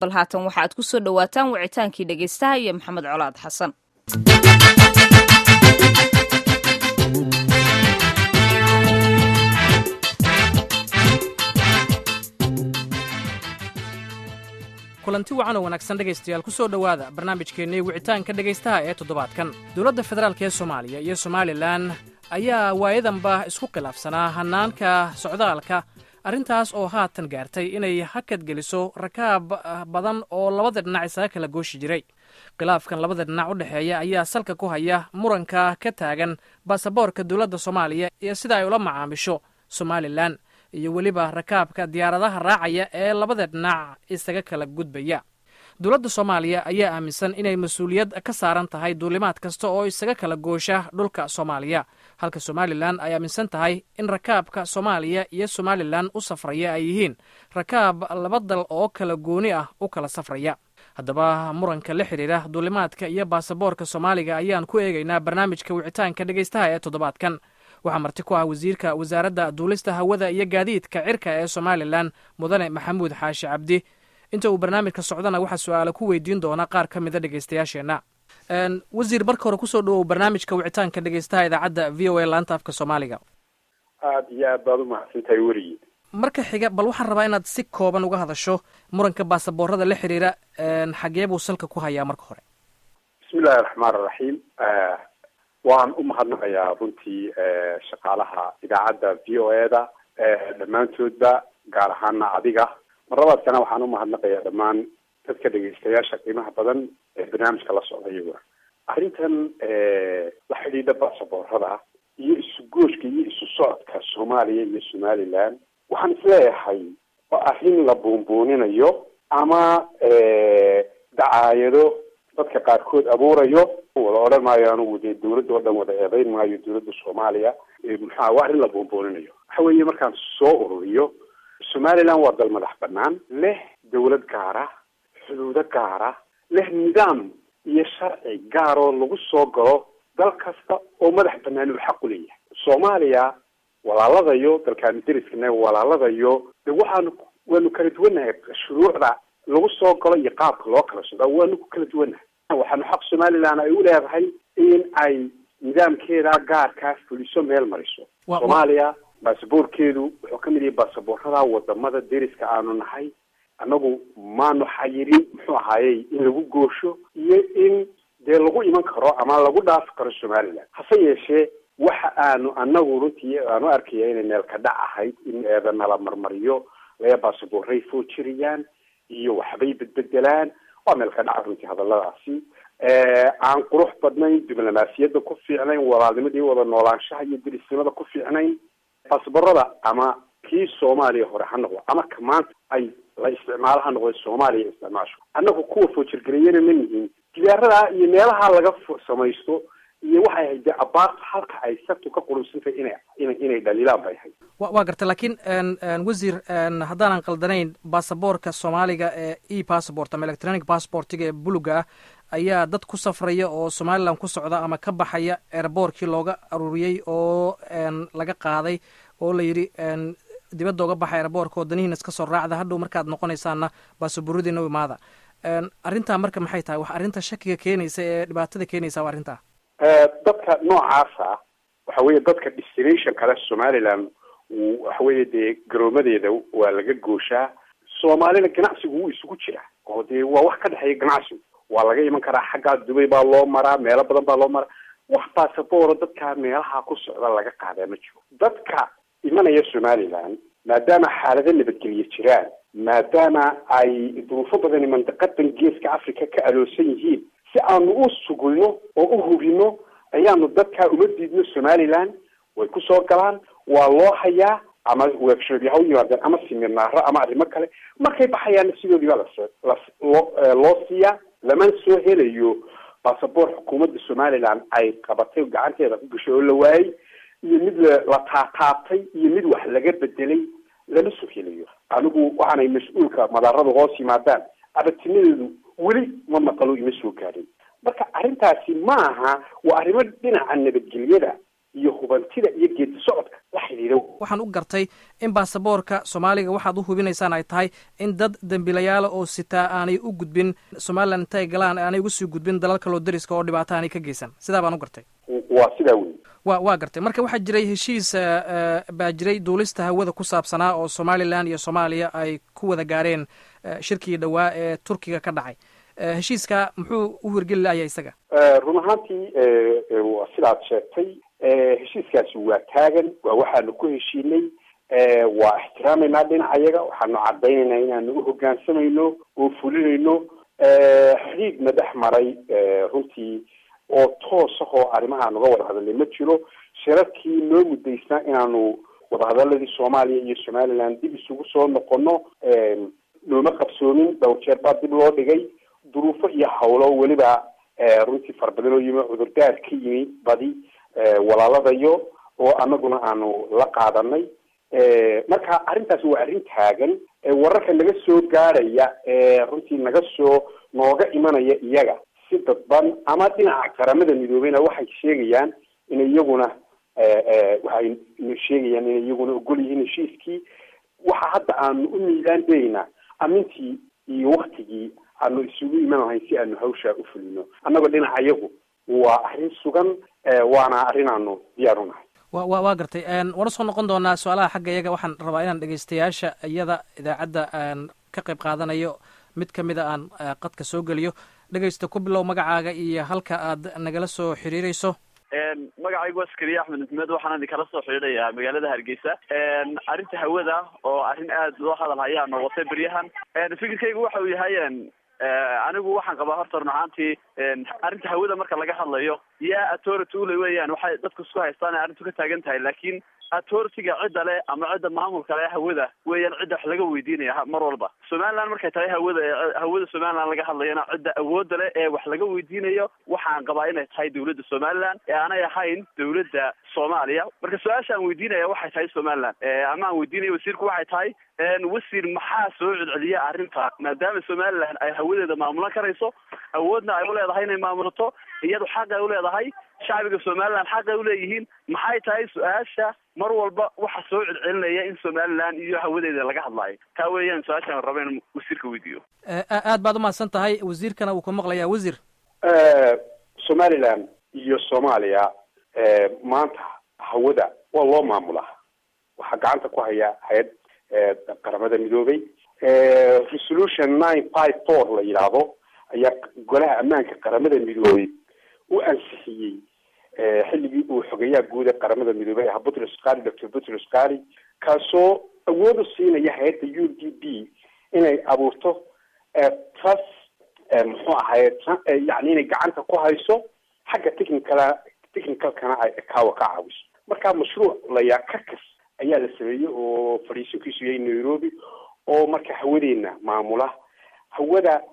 bal haatan waxa aad ku soo dhowaataan wicitaankii dhegaystaha iyo maxamed colaad xasan kulanti wacan oo wanaagsan dhegaystayaal ku soo dhowaada barnaamijkeennii wicitaanka dhegaystaha ee toddobaadkan dowladda federaalk ee soomaaliya iyo somalilan ayaa waayadanba isku khilaafsanaa hannaanka socdaalka arrintaas oo haatan gaartay inay hakad geliso rakaab badan oo labada dhinac isaga kala gooshi jiray khilaafkan labada dhinac u dhexeeya ayaa salka ku haya muranka ka taagan baasaboorka dowladda soomaaliya iyo sida ay ula macaamisho somalilan iyo weliba rakaabka diyaaradaha raacaya ee labada dhinac isaga kala gudbaya dowladda soomaaliya ayaa aaminsan inay mas-uuliyad ka saaran tahay duulimaad kasta oo isaga kala goosha dhulka soomaaliya halka somalilan ay aaminsan tahay in rakaabka soomaaliya iyo somalilan u safraya ay yihiin rakaab laba dal oo kala gooni ah u kala safraya haddaba muranka la xidhiira duulimaadka iyo baasaboorka soomaaliga ayaan ku eegaynaa barnaamijka wicitaanka dhegaystaha ee toddobaadkan waxaa marti ku ah wasiirka wasaaradda duulista hawada iyo gaadiidka cirka ee somalilan mudane maxamuud xaashi cabdi inta uu barnaamijka socdana waxaa su-aala ku weydiin doona qaar ka mida dhegaystayaasheenna wasiir marka hore kusoo dhawow barnaamijka wicitaanka dhegaystaha idaacadda v o a laanta afka soomaaliga aada iyo aad baad umahadsan tahay werigi marka xiga bal waxaan rabaa inaad si kooban uga hadasho muranka baasaboorada la xiriira xagee buu salka ku hayaa marka hore bismillahi raxmaan raxiim waan u mahadnaqayaa runtii shaqaalaha idaacadda v o e da dhammaantoodba gaar ahaana adiga marlabaadkana waxaan umahadnaqayaa dhammaan dadka dhegaystayaasha qiimaha badan ee barnaamijka la socda iyaguna arrintan la xidhiidha baasaboorada iyo isu gooshka iyo isu socodka soomaaliya iyo somaliland waxaan isleeyahay waa arrin la buunbuuninayo ama dacaayado dadka qaarkood abuurayo wada odhan maayo anugu dee dawladda oo dhan wada eedeyn maayo dawladda soomaaliya maxaa waa arrin la buunbuuninayo waxa weeye markaan soo ururiyo somaliland waa dal madax banaan leh dawlad gaara xuduudo gaara leh nidaam iyo sharci gaaroo lagu soo galo dal kasta oo madax banaan uu xaq u leeyahay soomaaliya walaaladayo dalkaanu deriskana walaaladayo de waxaanu waanu kala duwannahay shuruucda lagu soo galo iyo qaabka loo kala socda waanu ku kala duwannahay waxaanu xaq somaliland ay u leedahay in ay nidaamkeeda gaarkaa fuliso meel mariso soomaaliya baasaboorkeedu wuxuu ka mid yahay baasaboorada wadamada deriska aanu nahay annagu maanu xayirin muxuu ahaayey in lagu goosho iyo in dee lagu iman karo ama lagu dhaafi karo somaliland hase yeeshee waxa aanu anagu runtii aanu arkaya inay meel ka dhac ahayd in eeda nala marmariyo lee baasaboorray foojiriyaan iyo waxbay bedbedelaan waa meel ka dhaca runtii hadaladaasi aan qurux badnayn diblomaasiyadda ku fiicnayn walaalnimadii wada noolaanshaha iyo derisnimada ku fiicnayn baasaboorada ama kii soomaaliya hore ha noqdo ama ka maanta ay la isticmaalo ha noqdo soomaaliya isticmaasho annagu kuwa foojirgariyana ma nihin diyaaradaa iyo meelaha laga samaysto iyo waxay ahayd dee abaarta halka ay sartu ka qurunsantahay inay ina inay dhaliilaan bay ahayd wa waa gartay laakiin wasiir haddaanan qaldanayn baasaboorka soomaaliga ee e passport ama electronic passportiga ee buluga ah ayaa dad ku safraya oo somaliland ku socda ama ka baxaya airboortkii looga aruuriyey oo laga qaaday oo la yidhi dibadda oga baxa airboortka oo danihiina iska soo raacda hadhow markaad noqonaysaana baasabooradiina u imaada arrintaa marka maxay tahay wax arrinta shakiga keenaysa ee dhibaatada keenaysa waa arrintaa dadka noocaasa waxa weeye dadka destination kale somaliland waxa weeye dee garoomadeeda waa laga gooshaa soomaalina ganacsigu wuu isugu jira oo dee waa wax ka dhexeeya ganacsigu waa laga iman karaa xaggaa dubay baa loo maraa meelo badan baa loo maraa wax baasabooro dadka meelaha ku socda laga qaadaa ma jiro dadka imanaya somaliland maadaama xaalado nabadgelye jiraan maadaama ay duruufo badani mandaqadan geeska africa ka aloosan yihiin si aanu u sugulno oo u hubino ayaanu dadkaa uma diidno somaliland way kusoo galaan waa loo hayaa ama workshop ha u yimaadeen ama siminaaro ama arrimo kale markay baxayaana sidoodii baa las las loo loo siiyaa lamana soo helayo baasaboor xukuumadda somaliland ay qabatay gacanteeda ku gashay oo la waayey iyo mid la taataabtay iyo mid wax laga bedelay lama soo helayo anigu waxaanay mas-uulka madaaradu hoos yimaadaan abadtinideedu weli ma maqalo ima soo gaadhin marka arrintaasi ma aha waa arrimo dhinaca nabadgelyada iyo hubantida iyo geedi socodka la xidhiidha waxaan u gartay in baasaboorka soomaaliga waxaad u hubinaysaan ay tahay in dad dembilayaala oo sitaa aanay u gudbin somalilan intay galaan aanay uga sii gudbin dalal kaloo dariska oo dhibaato aanay ka geysan sidaa baan u gartay waa sidaa wey wa waa gartay marka waxaa jiray heshiis baa jiray duulista hawada ku saabsanaa oo somalilan iyo soomaaliya ay ku wada gaareen shirkii dhowaa ee turkiga ka dhacay heshiiska muxuu u hirgeli laaya isaga run ahaantii sidaad sheegtay heshiiskaasi waa taagan waa waxaanu ku heshiinay waa ixtiraameynaa dhinacayaga waxaanu cadaynaynaa inaanu u hogaansamayno oo fulinayno xidhiidna dhex maray runtii oo toos ah oo arrimaha nuga wada hadalnay ma jiro shirarkii noo muddaysnaa inaanu wadahadaladii soomaaliya iyo somaliland dib isugu soo noqono nooma qabsoomin dhowr jeer baa dib loo dhigay duruufo iyo hawlo weliba runtii fara badan oo yimi cudurdaar ka yimi badi walaaladayo oo anaguna aanu la qaadanay marka arrintaasi waa arrin taagan wararka naga soo gaadhaya runtii naga soo nooga imanaya iyaga si dadban ama dhinaca qaramada midoobeyna waxay sheegayaan in iyaguna waxay sheegayaan inay iyaguna ogol yihiin heshiiskii waxa hadda aanu u miidaan daynaa amintii iyo waktigii aanu isugu iman lahayn si aanu hawshaa u fulino annagoo dhinaca iyagu waa arrin sugan waana arrin aanu diyaar u nahay wa wa waa gartay waana soo noqon doonaa su-aalaha xagga iyaga waxaan rabaa inaan dhegeystayaasha iyada idaacadda aan ka qayb qaadanayo mid ka mida aan qadka soo geliyo dhegeysta ku bilow magacaaga iyo halka aad nagala soo xiriireyso magacaygu waa askariye axmed maxmed waxaan idinkala soo xidhiidhayaa magaalada hargeysa arrinta hawada oo arrin aad loo hadal hayaa noqotay beryahan fikirkaygu waxa uu yahay anigu waxaan qabaa horta run ahaantii arrinta hawada marka laga hadlayo yaa authority ule weeyaan waxay dadku isku haystaan ay arrintu ka taagan tahay laakiin authority-ga cidda le ama cidda maamulka le hawada weeyaan cidda wax laga weydiinaya mar walba somaliland markay tahay hawada hawada somaliland laga hadlayana cidda awoodda le ee wax laga weydiinayo waxaan qabaa inay tahay dawladda somaliland ee aanay ahayn dawladda soomaaliya marka su-aasha aan weydiinaya waxay tahay somaliland ama aan weydiinaya wasiirku waxay tahay wasiir maxaa soo celceliya arrinta maadaama somaliland ay hawadeeda maamulan karayso awoodna ay uleedahay inay maamulato iyadu xaq ay uleedahay shacbiga somaliland xaq ay uleeyihiin maxay tahay su-aasha mar walba waxa soo celcelinaya in somaliland iyo hawadeeda laga hadlaayo taa weeyaan su-aashaan raba in wasiirka weydiiyo aad baad umahadsan tahay wasiirkana wuu ku maqlayaa wasiir somaliland iyo soomaaliya maanta hawada waa loo maamulaa waxaa gacanta ku haya hay-ad qaramada midoobay resolution nine five four la yidhaahdo ayaa golaha ammaanka qaramada midoobay u ansixiyey xilligii uu xogeeyaha guud ee qaramada midoobey ahaa butros qali doctor butros qali kaasoo awood u siinaya hay-adda u d b inay abuurto trus muxuu ahaye yani inay gacanta ku hayso xagga technicala technicalkana ay ekaawa ka caawiso marka mashruuc layaa kakas ayaa la sameeyey oo fadhiisinkiisu yahay nairobi oo marka hawadeena maamula hawada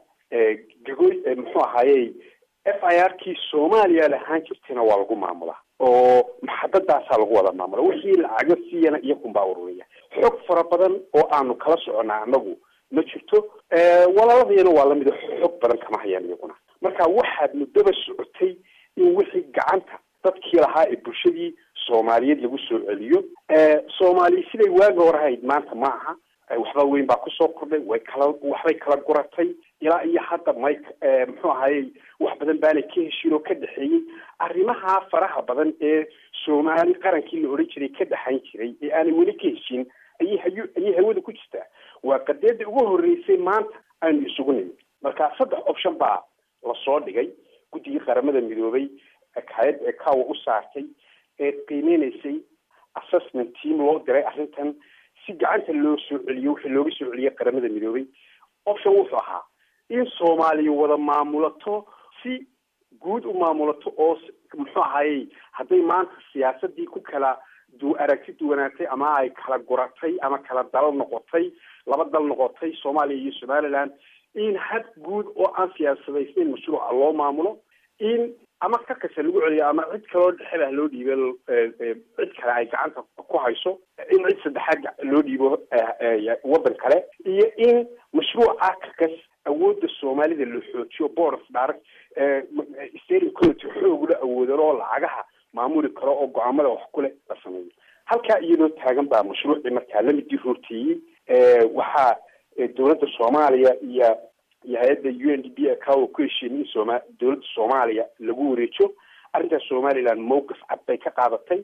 gagoy muxuu ahaaye f i r kii soomaaliya lahaan jirtayna waa lagu maamulaa oo maxadadaasaa lagu wada maamula wixii lacago siiyana iyakunbaa ururiya xog fara badan oo aanu kala soconnaa anagu ma jirto walaaladayana waa lamid xog badan kama hayaan iyaguna marka waxaad muddaba socotay in wixii gacanta dadkii lahaa ee bulshadii soomaaliyeed lagu soo celiyo soomaaliya siday waaga hor ahayd maanta ma aha waxba weyn baa kusoo kordhay way kala waxbay kala guratay ilaa iyo hadda may muxuu ahaye wax badan baanay ka heshiin oo ka dhexeeyey arrimaha faraha badan ee soomaali qarankii la odhan jiray ka dhexayn jiray ee aanay weli ka heshiin ayay hay ayay hawada ku jirtaa waa qadeeda ugu horreysay maanta aanu isugu nimid marka saddex option baa lasoo dhigay guddigii qaramada midoobay hay-ad ee kawa u saartay ee qiimeynaysay assessment team loo diray arrintan si gacanta loo soo celiyo wixii looga soo celiyay qaramada midoobay option wuxuu ahaa in soomaaliya wada maamulato si guud u maamulato oo muxuu ahayey hadday maanta siyaasadii ku kala du aragti duwanaatay ama ay kala guratay ama kala dal noqotay laba dal noqotay soomaaliya iyo somaliland in had guud oo aan siyaasadaysnayn mashruuca loo maamulo in ama ka kasa lagu celiyo ama cid kaloo dhexelah loo dhiibo cid kale ay gacanta ku hayso in cid saddexaad loo dhiibo waddan kale iyo in mashruuca kakas awoodda soomaalida la xoojiyo board direct steering committee xoog la awoodan oo lacagaha maamuli karo oo go-aamada wax kule la sameeyo halkaa iyadoo taagan baa mashruucii markaa lamidii roorteeyey waxaa dowladda soomaaliya iyo iyo hay-adda u n d b akawa ku heshiiyeen in sooma dowladda soomaaliya lagu wareejo arrintaas somaliland mowqif cad bay ka qaadatay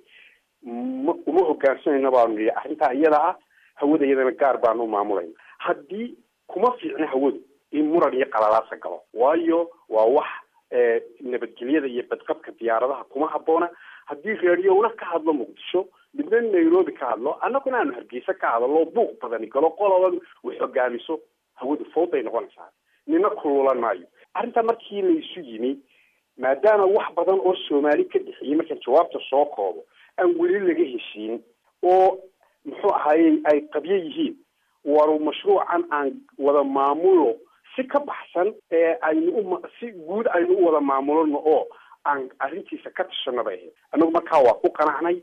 ma uma hogaansanayno baanu nihi arrintaa iyada ah hawada iyadana gaar baanu maamulayna haddii kuma fiicna hawadu in muran iyo qalalaasa galo waayo waa wax nabadgelyada iyo badqabka diyaaradaha kuma habboona haddii reeriyowna ka hadlo muqdisho midna nairobi ka hadlo annaguna aanu hargeysa ka hadalo buuq badani galo qoloba wax hogaamiso hawadu fawday noqonaysaa nina kululan maayo arrintaa markii laysu yimi maadaama wax badan oo soomaali ka dhexeeyey markaan jawaabta soo koobo aan weli laga heshiin oo muxuu ahaaye ay qabyo yihiin waru mashruucan aan wada maamulo si ka baxsan ee aynu u si guud aynu u wada maamulano oo aan arrintiisa ka tashano bay ahayd annagu markaa waa ku qanacnay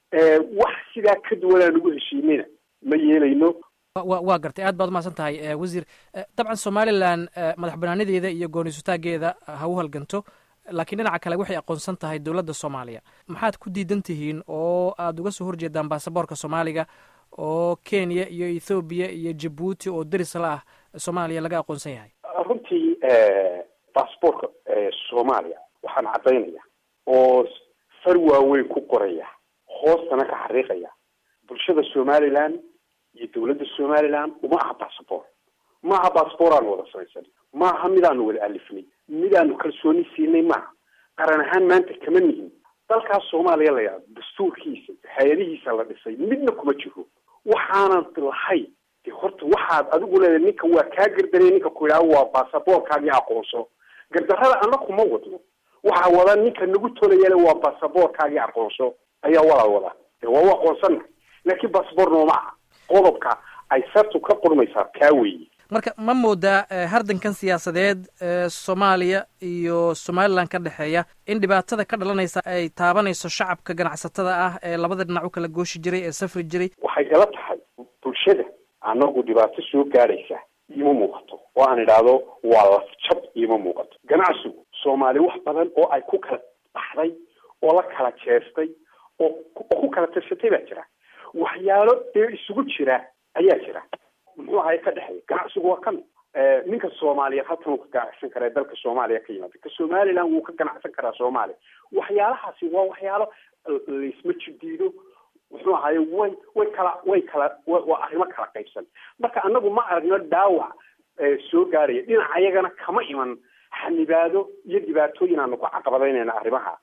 wax sidaa ka duwan aan ugu heshiinayna ma yeelayno wa waa gartay aad baad umahadsan tahay wasiir dabcan somalilan madax banaanadeeda iyo gooniisutaageeda ha u halganto laakiin dhinaca kale waxay aqoonsan tahay dowladda soomaaliya maxaad ku diidan tihiin oo aada uga soo horjeedaan baasaboorka soomaaliga oo kenya iyo ethoobiya iyo jabuuti oo deris la ah soomaaliya laga aqoonsan yahay runtii basaboorka soomaaliya waxaan caddaynaya oo far waaweyn ku qoraya hoostana ka xariiqaya bulshada somaliland iyo dowladda somaliland uma aha basaboor ma aha basaboor aanu wada samaysan ma aha midaanu wada alifnay midaanu kalsooni siinay maaha qaran ahaan maanta kama nihin dalkaas soomaaliya la yidhahdo dastuurkiisa hay-adihiisa la dhisay midna kuma jiro waxaanan lahay de horta waxaad adigu leedahay ninka waa kaa gardanay ninka ku yidhaha waa basaboorkaagii aqoonso gardarrada anna kuma wadno waxaa wada ninka nagu tolayale waa basaboorkaagii aqoonso ayaa walaal wada de waa u aqoonsana laakiin basaboor nooma aha qodobka ay sartu ka qurmaysaa kaa weeye marka ma moodaa hardankan siyaasadeed ee soomaaliya iyo somalilan ka dhexeeya in dhibaatada ka dhalanaysa ay taabanayso shacabka ganacsatada ah ee labada dhinac u kala gooshi jiray ee safri jiray waxay ila tahay bulshada anagu dhibaato soo gaadhaysa iima muuqato oo aan idhaahdo waa lafjab iima muuqato ganacsigu soomaali wax badan oo ay ku kala baxday oo la kala jeestay oo ku kala tirsatay baa jira waxyaalo dee isugu jira ayaa jira muxuu ahay ka dhexeeya ganacsigu waa kan ninka soomaaliyeed halkan uu ka ganacsan karaa dalka soomaaliya ka yimaada ka somaliland wuu ka ganacsan karaa soomaaliya waxyaalahaasi waa waxyaalo laisma jidiido muxuu ahaye way way kala way kala waa arrimo kala qaybsan marka annagu ma aragno dhaawac soo gaaraya dhinaca ayagana kama iman xanibaado iyo dhibaatooyin aanu ku caqabadaynayna arrimaha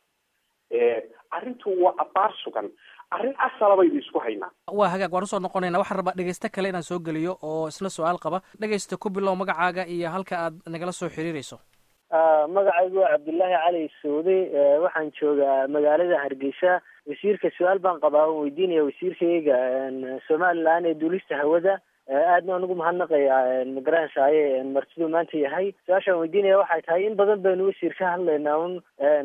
arrintu waa abaar sugan arrin asala baynu isku haynaa waa hagaag waan usoo noqonayna waxaan rabaa dhegeyste kale inaan soo geliyo oo isna su-aal qaba dhegeysta ku bilow magacaaga iyo halka aad nagala soo xiriirayso magacaygu waa cabdullaahi cali suudi waxaan joogaa magaalada hargeysa wasiirka su-aal baan qabaa on weydiinaya wasiirkayga somalilan ee duulista hawada aadna anugu mahadnaqayaa magaranaysaye martiduu maanta yahay su-aashaan weydiinaya waxay tahay in badan baynu wasiir ka hadlaynaa un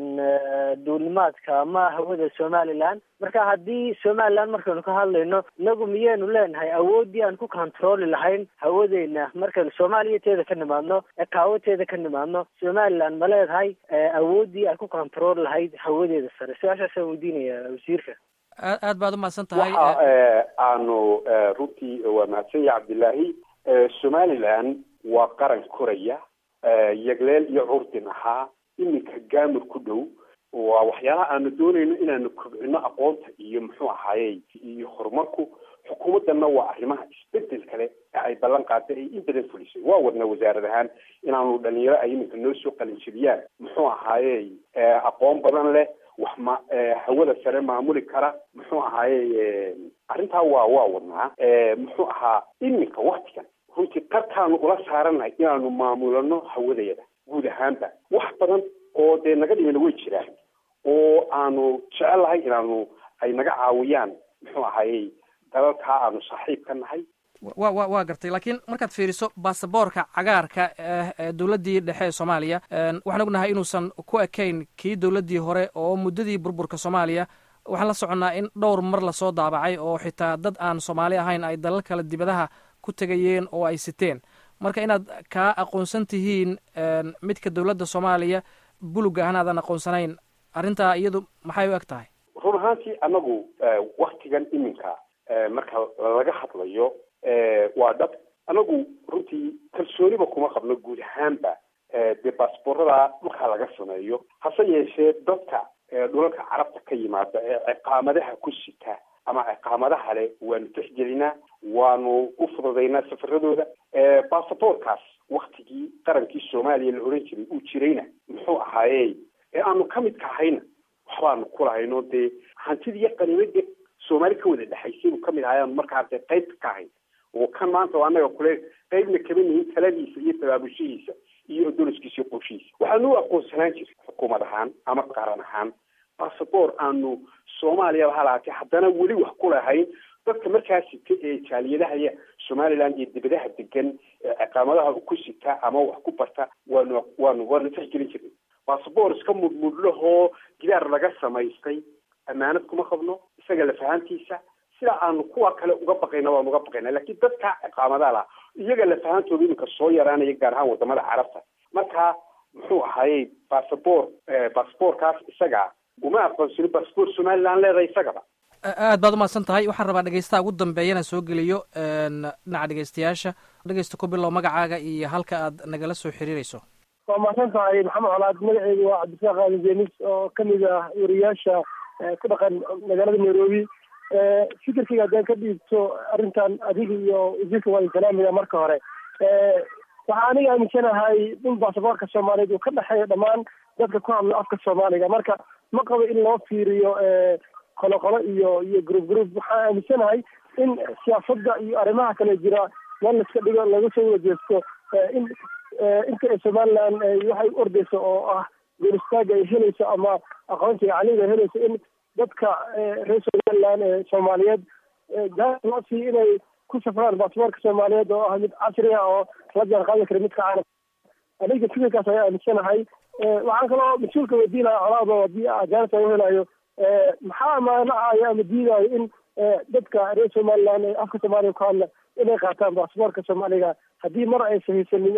duulimaadka ama hawada somaliland marka haddii somaliland markaynu ka hadlayno inagu miyaynu leenahay awooddii aan ku controli lahayn hawadeena markaynu soomaaliya teeda ka nimaadno ekaawateeda ka nimaadno somaliland ma leedahay awooddii aan ku control lahayd hawadeeda sare su-aashaasaan weydiinaya wasiirka aad aad baad umahadsan tahay waxa aanu runtii waa mahadsan yahay cabdillaahi somaliland waa qaran koraya yagleel iyo curdin ahaa iminka gaamur ku dhow waa waxyaalaha aanu doonayno inaanu kobcino aqoonta iyo muxuu ahaaye iyo horumarku xukuumaddanna waa arrimaha isbedel kale ee ay ballan qaaday ay in badan fulisay waa wadna wasaarad ahaan inaanu dhalinyaro ay iminka noo soo qalinjibiyaan muxuu ahaaye aqoon badan leh wax ma hawada sare maamuli kara muxuu ahaaye arrintaa waa waa wadnaa muxuu ahaa iminka waktigan runtii qarkaanu ula saaranahay inaanu maamulano hawadayada guud ahaanba wax badan oo dee naga dhimina way jiraan oo aanu jecelahay inaanu ay naga caawiyaan muxuu ahaaye dalalkaa aanu saaxiib ka nahay wa wa waa gartay laakiin markaad fiiriso baasaboorka cagaarka ee dowladdii dhexe ee soomaaliya waxaan ognahay inuusan ku ekayn kii dowladdii hore oo muddadii burburka soomaaliya waxaan la soconnaa in dhowr mar lasoo daabacay oo xitaa dad aan soomaali ahayn ay dalal kale dibadaha ku tegayeen oo ay siteen marka inaad kaa aqoonsan tihiin midka dowladda soomaaliya buluga ahna aadan aqoonsanayn arrintaa iyadu maxay u eg tahay run ahaantii anagu waktigan iminka marka laga hadlayo waa dhab anagu runtii kalsooniba kuma qabno guud ahaanba dee baasboorada dhulkaa laga sameeyo hase yeeshee dadka dhulalka carabta ka yimaada ee ciqaamadaha ku sita ama ciqaamadaha le waanu tixgelinaa waanu u fududaynaa safaradooda basaboorkaas waktigii qarankii soomaaliya la odhan jiray uu jirayna muxuu ahaaye ee aanu ka midka ahayna waxbaanu kulahayno dee hantidii iyo qaniimadii soomaali ka wada dhexaysay uu kamid ahay aanu markaa dee qaybta ka ahayn oo kan maanta oo annaga kule qaybna kama nihin taladiisa iyo tabaabushihiisa iyo odoliskiisa iyo qorshihiisa waxaanu u aqoonsanaan jiray xukuumad ahaan ama qaran ahaan basaboor aanu soomaaliya ha lahaatee haddana weli wax ku lahayn dadka markaa sita ee jaaliyadahaya somaliland iyo dibadaha degan ee ciqaamadaha ku sita ama wax ku barta waanu waanu waanu tixgelin jirnay basaboor iska mudmudlahoo gidaar laga samaystay ammaanad kuma qabno isaga lafahantiisa sida aanu kuwa kale uga baqayna waanu uga baqayna laakiin dadka ciqaamadaha laha iyaga lafahantooda iminka soo yaraanaya gaar ahaan wadamada carabta marka muxuu ahayey basaboor basaboorkaas isaga uma aqoonsani basaboor somaliland leedahay isagaba aad baad umahadsan tahay waxaan rabaa dhegeystaha ugu dambeeya inaan soo geliyo dhinaca dhegeystayaasha dhegeysta ku bilow magacaaga iyo halka aad nagala soo xiriireyso waa mahadsan tahay maxamed colaad magaceygu waa cabdisaaq aadan jenis oo kamid ah wariyaasha ku dhaqan magaalada nairobi fikirkayga haddaan ka dhiibto arrintan adiga iyo wasiirka waa salaamaya marka hore waxaa aniga aaminsanahay in basaboorka soomaaliyeed uu ka dhexeeyo dhammaan dadka ku hadla afka soomaaliga marka ma qabo in loo fiiriyo qolo qolo iyo iyo group group waxaan aaminsanahay in siyaasada iyo arrimaha kale jira meel laiska dhigo laga soo wajeesto in inta ay somaliland waxay ordeyso oo ah goolistaaga ay helayso ama aqoonsiga caliga ay helayso in dadka reer somaliland ee soomaaliyeed gaas loo siiyo inay ku safraan basaboorka soomaaliyeed oo ah mid casri ah oo la jaan qaadi kara midka caalam aniga fikirkaas ayaa aaminsanahay waxaan kaloo mas-uulka weydiinaya colaado haddii ajaanibta u helayo maxaa maanacaya ama diidayo in dadka reer somaliland ee afka soomaaliya ku hadla inay qaataan basaboorka soomaaliga haddii mar aysan haysanin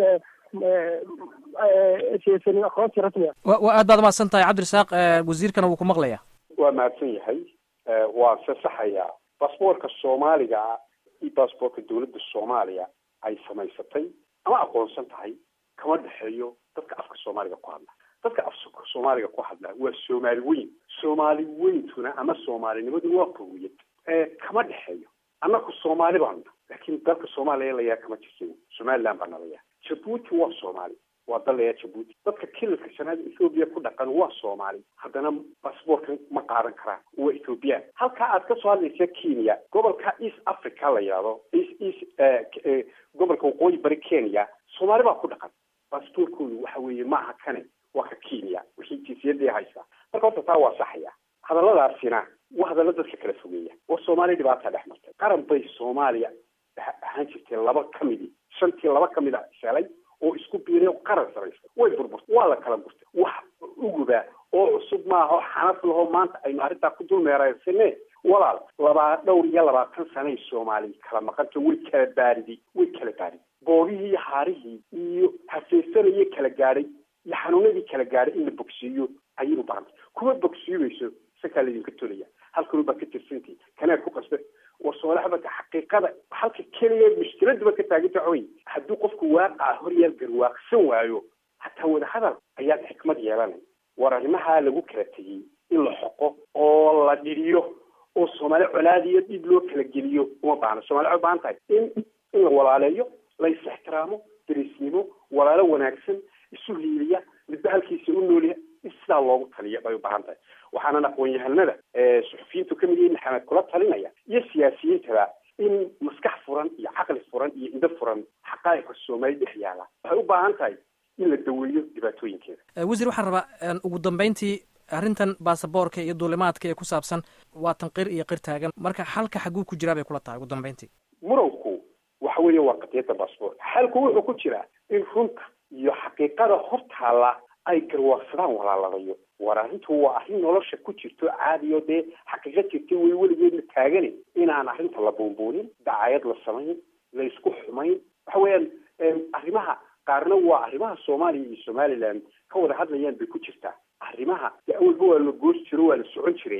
aysan haysanin aqoonsi rasmi ah wa aad baad umahadsan tahay cabdirasaaq wasiirkana wuu ku maqlayaa waa mahadsan yahay waan sasaxayaa basaboorka soomaaliga iyo basaboorka dawladda soomaaliya ay samaysatay ama aqoonsan tahay kama dhexeeyo dadka afka soomaaliga ku hadla dadka afka soomaaliga ku hadla waa soomaali weyn soomaali weyntuna ama soomaalinimadu waa qowiyad kama dhexeeyo annaku soomaali baanu laakiin dalka soomaaliya layaa kama jirsan somaliland baa nalayaa jabuuti waa soomaali waa dal layaa jabuuti dadka kilalka shanaad ethoobiya ku dhaqan waa soomaali haddana basaboorkan ma qaadan karaan waa ethoobiyan halkaa aad kasoo hadlaysa kenya gobolka east africa la yidhahdo east east gobolka waqooyi bari kenya soomaali baa ku dhaqan basaboorkoodu waxa weeye maaha kane waa ka kenya wixii jinsiyadii haysaa marka horta taa waa saxaya hadalladaasina waa hadallo dadka kala fogeeya oo soomaaliya dhibaataa dhex martay qaran bay soomaaliya ahaan jirtay laba ka midi shantii laba ka mid a selay oo isku biiray oo qaran samaystay way burburtay waa la kala burtay wax uguba oo cusub maaha oo xanaf laho maanta aynu arrintaa ku dulmeeraysane walaal labaa dhowr iyo labaatan sanay soomaaliya kala maqanta way kala baaridi way kala baaridi boogihii iyo haarihii iyo hafeesanayay kala gaadhay iyo xanuunadii kala gaadhay in la bogsiiyo ayay u baahantay kuma bogsiibayso isakaa laydinka tolaya halkanu baa ka tirsantii kanaa ku qasba war soolaxbaka xaqiiqada halka keliya mushkiladuba ka taaganta way haddii qofku waaqaca horyaal garwaaqsan waayo hataa wadahadal ayaad xikmad yeelanay war arrimaha lagu kala tegey in la xoqo oo la dhiriyo oo soomaali colaadiyo dhib loo kala geliyo uma baahna soomali waxay ubaahan tahay in in la walaaleeyo la is ixtiraamo derisnimo walaalo wanaagsan isu hiiliya midba halkiisa u noolya in sidaa loogu taliya bay ubaahan tahay waxaanan aqoon-yahanada suxufiyiintu kamid yihiin maxamed kula talinaya iyo siyaasiyiintaba in maskax furan iyo caqli furan iyo indho furan xaqaa'iqa soomaali dhex yaala waxay u baahan tahay in la daweeyo dhibaatooyinkeeda wasiir waxaan rabaa ugu dambeyntii arrintan baasaboorka iyo duulimaadka ee ku saabsan waa tan qir iyo qir taagan marka xalka xaguu ku jiraa bay kula tahay ugu dambeyntii muranku waxa weeye waa qadiyadda basaboorka xalku wuxuu ku jiraa in runta iyo xaqiiqada hortaala ay garwaaqsadaan walaaladayo war arrintu waa arrin nolosha ku jirto caadiyo dee xaqiiqa jirta way weligeedna taagani inaan arrinta la buunbuunin dacayad la samayn la isku xumayn waxa weeyaan arrimaha qaarna waa arrimaha soomaaliya iyo somaliland ka wada hadlayaan bay ku jirtaa arrimaha dee awalba waa la goos jiro waa la socon jiray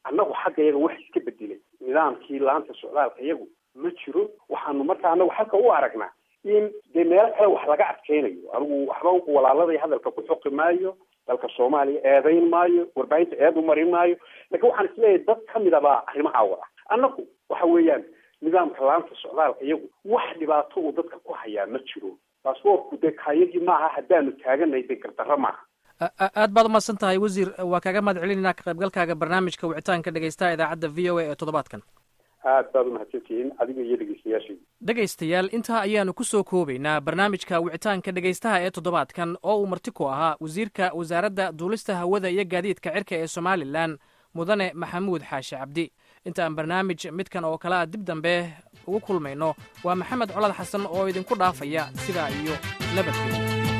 annagu xagga iyaga wax iska bedelay nidaamkii laanta socdaalka iyagu ma jiro waxaanu marka anagu halka u aragnaa in dee meelo kale wax laga adkeynayo anigu waxba walaaladay hadalka ku xoqi maayo dalka soomaaliya eedayn maayo warbaahinta eed u marin maayo laakiin waxaan isleeyahay dad kamid a baa arrimaha wada annagu waxa weeyaan nidaamka laanta socdaalka iyagu wax dhibaato uu dadka ku hayaa ma jiro baasboortku dee kaayagii maaha haddaanu taaganay dee gardarro maaha aad baad umahadsan tahay wasiir waa kaaga mahad celinayna ka qaybgalkaaga barnaamijka wicitaanka dhegeystaha idaacadda v o a ee toddobaadkan aad baad umahadsantihiin adiga iyo dhegeystayaashayda dhegaystayaal intaa ayaanu ku soo koobaynaa barnaamijka wicitaanka dhegaystaha ee toddobaadkan oo uu marti ku ahaa wasiirka wasaaradda duulista hawada iyo gaadiidka cirka ee somalilan mudane maxamuud xaashi cabdi inta aan barnaamij midkan oo kale a dib dambe ugu kulmayno waa maxamed colad xasan oo idinku dhaafaya sidaa iyo nabadgelyo